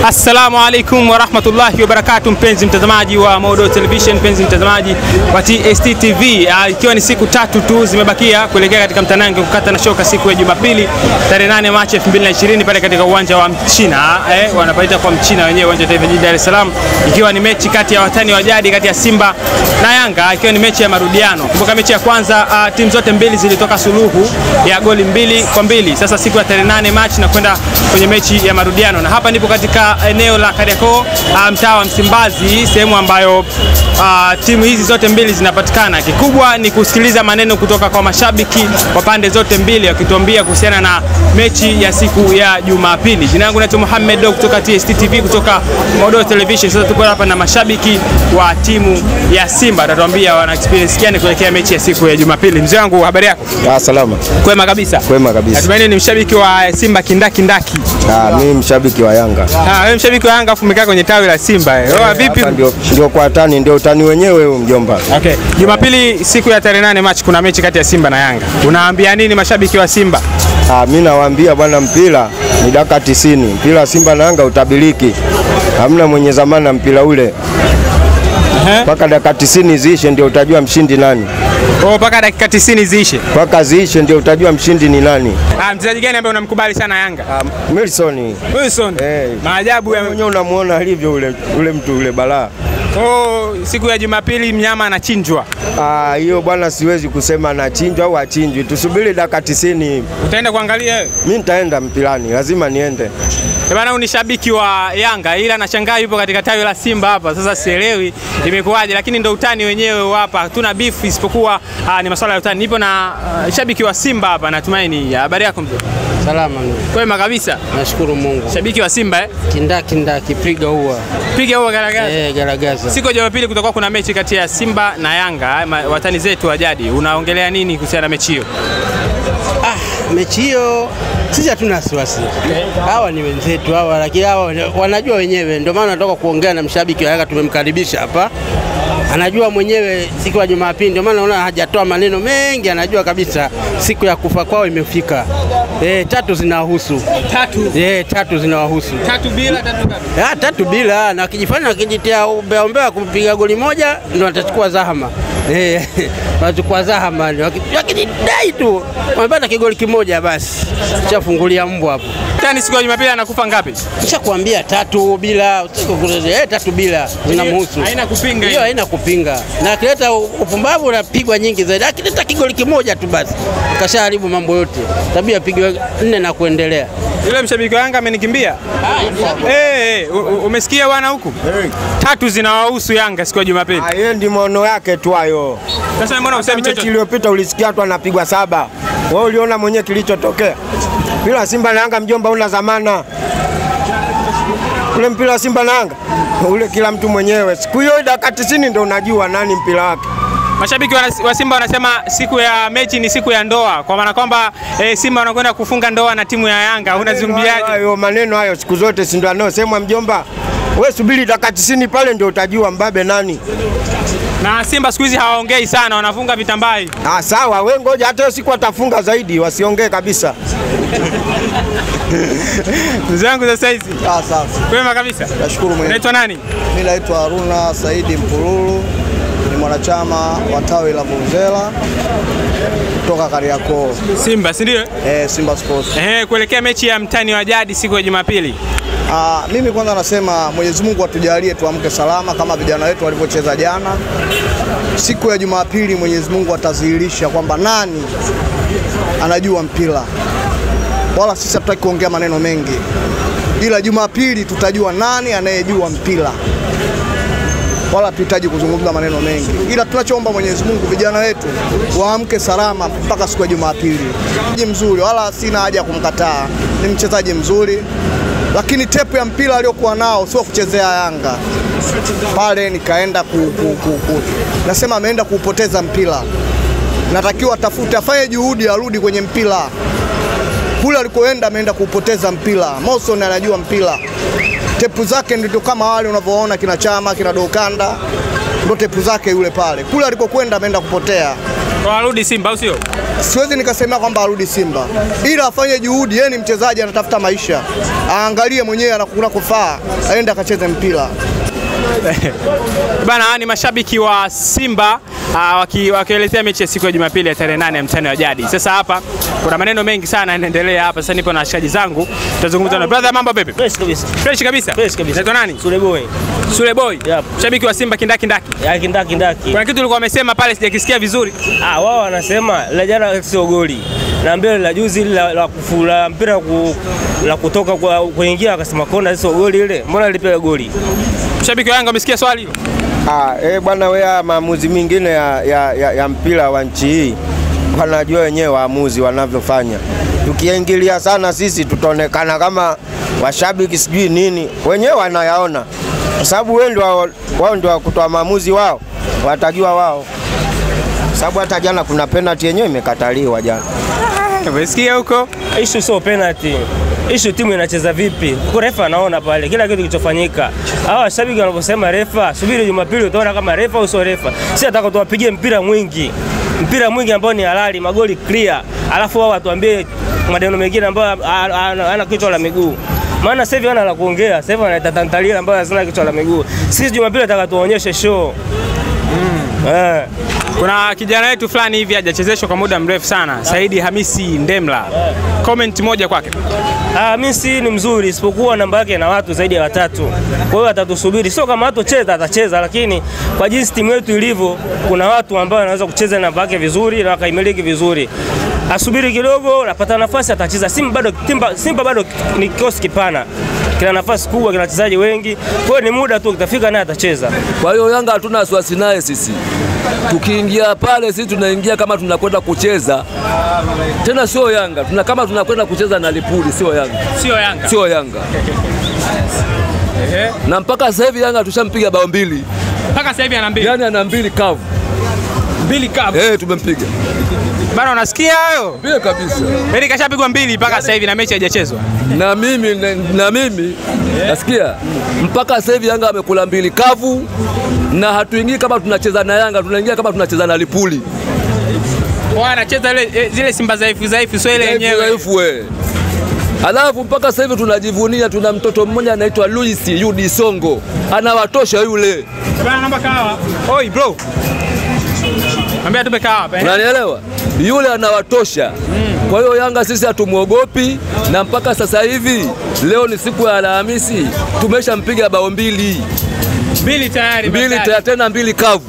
Assalamu alaikum warahmatullahi wabarakatuh, mpenzi mtazamaji wa Modo Television, mpenzi mtazamaji wa TST TV, uh, ikiwa ni siku tatu tu zimebakia kuelekea katika mtanange kukata na shoka siku ya Jumapili tarehe 8 Machi 2020 pale katika uwanja wa Mchina eh, wanapaita kwa Mchina wenyewe, uwanja wa taifa jijini Dar es Salaam, ikiwa ni mechi kati ya watani wa jadi kati ya Simba na Yanga, ikiwa ni mechi ya marudiano. Kumbuka mechi ya kwanza uh, timu zote mbili zilitoka suluhu ya goli mbili kwa mbili. Sasa siku ya tarehe 8 Machi na kwenda kwenye mechi ya marudiano, na hapa ndipo katika eneo la Kariakoo uh, mtaa wa Msimbazi, sehemu ambayo uh, timu hizi zote mbili zinapatikana. Kikubwa ni kusikiliza maneno kutoka kwa mashabiki wa pande zote mbili wakituambia kuhusiana na mechi ya siku ya Jumapili. Jina langu naitwa Mohamed Do kutoka TST TV kutoka Modo Television. Sasa tuko hapa na mashabiki wa timu ya Simba, watatuambia wana experience gani kuelekea mechi ya siku ya Jumapili. Mzee wangu, habari yako? Ah, salama. Kwema kabisa. Kwema kabisa. Natumaini ni mshabiki wa Simba kindakindaki. Ah, mimi mshabiki wa Yanga. Ah, wewe mshabiki wa Yanga afu umekaa kwenye tawi la Simba. Eh. Oh, vipi? Hapa ndio ndio kwa tani ndio utani wenyewe huu mjomba. Okay. Jumapili siku ya tarehe nane Machi kuna mechi kati ya Simba na Yanga. Unaambia nini mashabiki wa Simba? Ah, mimi nawaambia bwana, mpira ni dakika 90. Mpira wa Simba na Yanga utabiliki. Hamna mwenye zamana mpira ule. Mpaka dakika 90 ziishe ndio utajua mshindi nani. Oh, mpaka dakika 90 ziishe. Mpaka ziishe ndio utajua mshindi ni nani. Ah, mchezaji gani ambaye unamkubali sana Yanga? Ah, Milson. Wilson. Eh. Maajabu ya Mwenyewe unamuona alivyo ule ule mtu ule balaa. Oh, siku ya Jumapili mnyama anachinjwa. Ah, hiyo bwana siwezi kusema anachinjwa au achinjwi. Tusubiri dakika 90. Utaenda kuangalia wewe? Mimi nitaenda mpilani, lazima niende. Eh, Bana, ni shabiki wa Yanga ila nashangaa yupo katika tawi la Simba hapa. Sasa sielewi imekuwaje, lakini ndo utani wenyewe hapa. Hatuna beef isipokuwa ah, ni masuala ya utani. Nipo na ah, shabiki wa Simba hapa, natumaini. Habari yako mzee? Salama ndugu. Kwema kabisa. Nashukuru Mungu. Shabiki wa Simba eh? Kindakindaki piga huwa. Piga huo garagaza. Eh, garagaza. Siku ya Jumapili kutakuwa kuna mechi kati ya Simba na Yanga, eh, ma- watani zetu wa jadi. Unaongelea nini kuhusiana na mechi hiyo? Ah, mechi hiyo sisi hatuna wasiwasi. Hawa ni wenzetu hawa, lakini hawa wanajua wenyewe, ndio maana natoka kuongea na mshabiki wa Yanga, tumemkaribisha hapa. Anajua mwenyewe siku ya Jumapili, ndio maana naona hajatoa maneno mengi, anajua kabisa siku ya kufa kwao imefika. Eh, tatu zinawahusu. Tatu. Eh, tatu zinawahusu. Tatu bila tatu tatu. Ah, tatu bila na wakijifanya wakijitia umbea umbea kupiga goli moja ndio watachukua zahama. Eh, watachukua zahama ndio waki- wakijidai tu wamepata kigoli kimoja basi chafungulia mbwa hapo. Tani siku ya Jumapili anakufa ngapi? Nishakwambia tatu bila usitaki kuelezea. eh, tatu bila zinamhusu. Haina kupinga Hiyo hiyo. haina kupinga. Na akileta upumbavu unapigwa nyingi zaidi. Akileta kigoli kimoja tu basi kashaharibu mambo yote. Tabia pigwe nne na kuendelea. Yule mshabiki wa Yanga amenikimbia. Eh, eh, u- u- umesikia bwana huku? Tatu zinawahusu Yanga siku ya Jumapili. Ah, yeye ndi maono yake tu hayo. Sasa mbona usemi Mechi chochote? iliyopita ulisikia tu anapigwa saba. Wewe uliona mwenyewe kilichotokea. Mpira wa Simba na Yanga mjomba una zamana. Ule mpira wa Simba na Yanga ule kila mtu mwenyewe. Siku hiyo dakika 90 ndio unajua nani mpira wake. Mashabiki wana- wa Simba wanasema siku ya mechi ni siku ya ndoa, kwa maana kwamba eh, Simba wanakwenda kufunga ndoa na timu ya Yanga. Unazungumziaje? Hayo maneno hayo siku zote si ndio anayosemwa mjomba. Wewe subiri dakika 90 pale ndio utajua mbabe nani. Na Simba siku hizi hawaongei sana, wanafunga vitambai. Ah, sawa, wewe ngoja hata hiyo siku atafunga zaidi, wasiongee kabisa. Mzee wangu sasa hizi Ah, safi. kwema kabisa. Nashukuru Mwenyezi. Unaitwa nani? Mimi naitwa Haruna Saidi Mpululu, ni mwanachama wa tawi la Vuvuzela kutoka Kariakoo, Simba, si ndio? eh, Simba Sports. Eh, kuelekea mechi ya mtani wa jadi siku ya Jumapili. Ah, mimi kwanza nasema Mwenyezi Mungu atujalie tuamke salama kama vijana wetu walivyocheza jana. Siku ya Jumapili Mwenyezi Mungu atadhihirisha kwamba nani anajua mpira, wala sisi hatutaki kuongea maneno mengi, ila Jumapili tutajua nani anayejua mpira wala tuhitaji kuzungumza maneno mengi, ila tunachoomba Mwenyezi Mungu vijana wetu waamke salama mpaka siku ya Jumapili. Mchezaji mzuri, wala sina haja ya kumkataa, ni mchezaji mzuri, lakini tepu ya mpira aliyokuwa nao sio kuchezea Yanga pale. Nikaenda ku, ku, ku, ku. nasema ameenda kuupoteza mpira, natakiwa atafute, afanye juhudi, arudi kwenye mpira kule alikoenda ameenda kuupoteza mpira. Morrison anajua mpira, tepu zake ndio kama wale unavyoona kina Chama kina Dokanda, ndo tepu zake yule pale. Kule alikokwenda ameenda kupotea. Warudi Simba au sio? siwezi nikasema kwamba arudi Simba, ila afanye juhudi. Yeye ni mchezaji, anatafuta maisha, aangalie mwenyewe anakuna kufaa, aende akacheze mpira. Bana, ni mashabiki wa Simba uh, waki, wakielezea mechi ya siku ya Jumapili ya tarehe nane ya mtani wa jadi. Sasa hapa kuna maneno mengi sana yanaendelea hapa. Sasa nipo na washikaji zangu, tutazungumza na brother. Mambo vipi? Fresh kabisa. Fresh kabisa. Fresh kabisa. Naitwa nani? Sule boy. Sule Boy. Yep. Shabiki wa Simba kindaki ndaki. Ya kindaki ndaki. Kuna kitu ulikuwa umesema pale sijakisikia vizuri. Ah, wao wanasema la jana sio goli. Na mbele la juzi la, la, kufula mpira ku, la kutoka kwa kuingia akasema kona sio goli ile. Mbona lipewa goli? Shabiki wa Yanga umesikia swali hilo? Ah, eh bwana, wewe maamuzi mengine ya, ya, ya, ya mpira wa nchi hii wanajua wenyewe waamuzi wanavyofanya. Tukiingilia sana sisi tutaonekana kama washabiki sijui nini, wenyewe wanayaona, kwa sababu wewe ndio wao ndio kutoa maamuzi wao, watajua wao, Kwa sababu hata jana kuna penalty yenyewe imekataliwa jana. Umesikia huko? Issue sio penalty. Issue timu inacheza vipi? Kwa refa anaona pale kila kitu kilichofanyika. Hawa washabiki wanaposema refa, subiri Jumapili utaona kama refa au sio refa. Sisi nataka tuwapigie mpira mwingi. Mpira mwingi ambao ni halali, magoli clear. Alafu wao watuambie maneno mengine ambayo hana kichwa la miguu. Maana sasa hivi wana la kuongea, sasa hivi wanaita tantalia ambayo hazina kichwa la miguu. Sisi Jumapili nataka tuonyeshe show. Eh. Kuna kijana wetu fulani hivi hajachezeshwa kwa muda mrefu sana, Saidi Hamisi Ndemla. Comment moja kwake. Ah, Messi ni mzuri isipokuwa namba yake na watu zaidi ya watatu. Kwa hiyo atatusubiri, sio kama hatocheza atacheza, lakini kwa jinsi timu yetu ilivyo, kuna watu ambao wanaweza kucheza namba yake vizuri na wakaimiliki vizuri. Asubiri kidogo, anapata nafasi atacheza. Simba bado, Simba, Simba bado ni kikosi kipana, kina nafasi kubwa, kina wachezaji wengi. Kwa hiyo ni muda tu, kitafika naye atacheza. Kwa hiyo Yanga hatuna wasiwasi naye sisi. Tukiingia pale sisi tunaingia kama tunakwenda kucheza. Tena sio Yanga, tuna kama tunakwenda kucheza na Lipuli, sio Yanga. Sio Yanga. Sio Yanga. Na mpaka sasa hivi Yanga tushampiga bao mbili. Mpaka sasa hivi ana mbili. Yaani ana mbili kavu. Mbili kavu. Eh, tumempiga. Bana unasikia hayo? Mbili kabisa. Yaani kashapigwa mbili mpaka sasa hivi na mechi haijachezwa. Na mimi na, na mimi nasikia mpaka sasa hivi Yanga amekula mbili kavu na hatuingii kama tunacheza na Yanga, tunaingia kama tunacheza na Lipuli. Wao anacheza ile eh, zile Simba dhaifu dhaifu sio ile yenyewe. Dhaifu we. Alafu mpaka sasa hivi tunajivunia, tuna mtoto mmoja anaitwa Luis Yudi Songo, anawatosha yule, Bana naomba kawa. Oi bro. Ambia tupe kawa hapa. eh. unanielewa? Yule anawatosha. Kwa hiyo Yanga sisi hatumwogopi, na mpaka sasa hivi leo ni siku ya Alhamisi, tumeshampiga bao mbili Mbili tayari. mbili tayari. tena tena mbili kavu.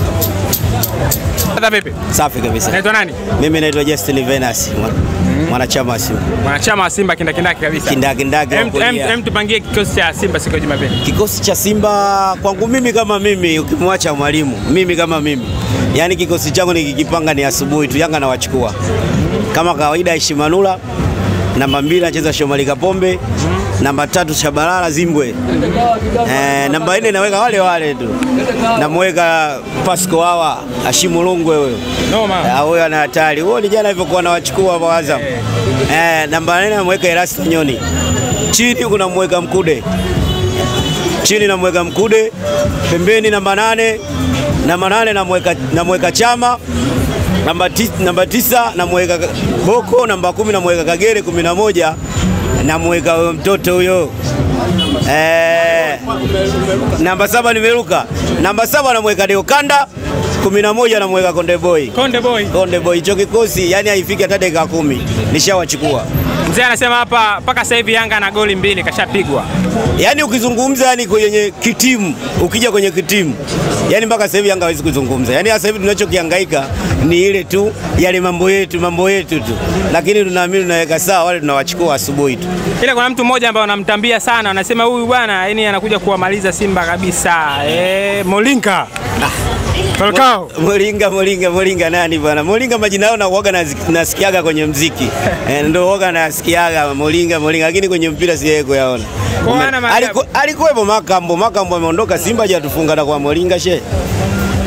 Sasa vipi? Safi kabisa. Naitwa nani? Mimi naitwa Justin Venus, mwa- mwanachama wa Simba. Mwanachama wa Simba kindakindaki kabisa. Kindakindaki wa Em- em- kulia. em, tupangie kikosi cha Simba siku ya Jumapili. Kikosi cha Simba kwangu mimi kama mimi, ukimwacha mwalimu, mimi kama mimi, yaani kikosi changu nikikipanga ni asubuhi tu, Yanga nawachukua kama kawaida. Heshimanula namba mbili anacheza Shomari Kapombe, namba tatu Shabalala Zimbwe, eh, namba nne naweka wale wale tu, namweka Pasco Hawa Ashimu Lungwe huyo Noma. Ah, huyo ana hatari. Huyo ni jana hivyo kuwa nawachukua kwa Azam. Eh, namba nne namweka Erasto Nyoni. Chini kuna mweka Mkude. Chini namweka Mkude. Pembeni namba nane. Namba nane namweka namweka Chama. Namba, tis, namba tisa namweka Boko. Namba kumi namweka Kagere. kumi na moja namweka huyo mtoto huyo eh, namba saba nimeruka. Namba saba namweka Deokanda. kumi na moja namweka Konde Boy. Konde Boy. Konde Boy hicho kikosi yani haifiki hata dakika kumi nishawachukua. Mzee anasema hapa mpaka sasa hivi Yanga ana goli mbili kashapigwa. Yani ukizungumza yani kwenye kitimu, ukija kwenye kitimu yani mpaka sasa hivi Yanga hawezi kuzungumza. Yani sasa hivi tunachokihangaika ni ile tu yale mambo yetu mambo yetu tu, lakini tunaamini tunaweka sawa, wale tunawachukua asubuhi tu. Ila kuna mtu mmoja ambaye wanamtambia sana, anasema huyu bwana yani anakuja kuwamaliza Simba kabisa. Eh, Molinka. Falcao. Moringa, Moringa, Moringa nani bwana? Moringa majina yao nakuaga nazi- nasikiaga kwenye mziki eh, ndo waga nasikiaga Moringa, Moringa, lakini kwenye mpira sijawahi kuyaona. Kwa maana maajabu. Aliku- Alikuwepo Makambo, Makambo ameondoka Simba, hajatufunga na kwa Moringa she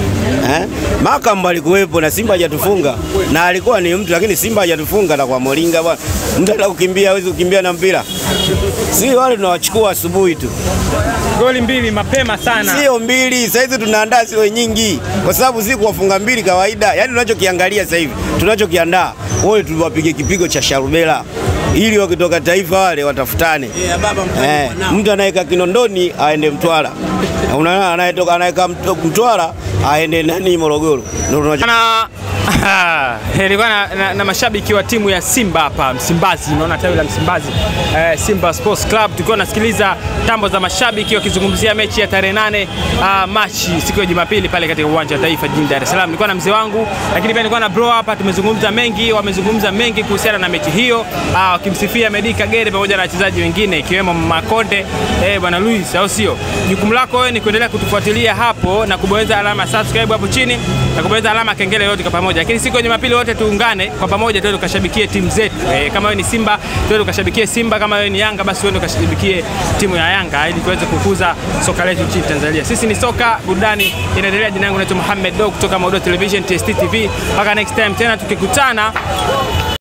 Eh? Makamba alikuwepo na Simba hajatufunga na alikuwa ni mtu, lakini Simba hajatufunga. Atakuwa molinga bwana, mtu anataka kukimbia hawezi kukimbia na mpira. Si wale tunawachukua asubuhi tu, Goli mbili mapema sana. sio mbili. Sasa hizi tunaandaa sio nyingi, kwa sababu si kuwafunga mbili kawaida. Yani tunachokiangalia sasa hivi, tunachokiandaa wale tuwapige kipigo cha sharubela ili wakitoka taifa wale watafutane. Eh, mtu anaweka Kinondoni aende Mtwara, unaona, anayetoka anaweka Mt- Mtwara aende nani Morogoro. Ndio tunacho- na ilikuwa na, na, na mashabiki wa timu ya Simba hapa Msimbazi, unaona tawi la Msimbazi eh, Simba Sports Club, tukiwa nasikiliza tambo za mashabiki wakizungumzia mechi ya tarehe nane uh, Machi siku ya Jumapili pale katika uwanja wa Taifa jijini Dar es Salaam. Nilikuwa na mzee wangu, lakini pia nilikuwa na bro hapa, tumezungumza mengi, wamezungumza mengi kuhusiana na mechi hiyo uh, wakimsifia Medi Kagere pamoja na wachezaji wengine ikiwemo Makonde eh, bwana Luis, au sio? Jukumu lako wewe ni kuendelea kutufuatilia hapo na kubonyeza alama ya subscribe hapo chini na kubonyeza alama ya kengele yote kwa pamoja, lakini siku ya Jumapili wote tuungane kwa pamoja, tuende tukashabikie timu zetu eh, kama wewe ni Simba tuende tukashabikie Simba, kama wewe ni Yanga basi tuende tukashabikie timu ya Yanga ili tuweze kukuza soka letu nchini Tanzania. Sisi ni soka burudani inaendelea. Jina langu naitwa Mohamed Do kutoka Maudo Television TST TV. Mpaka next time tena tukikutana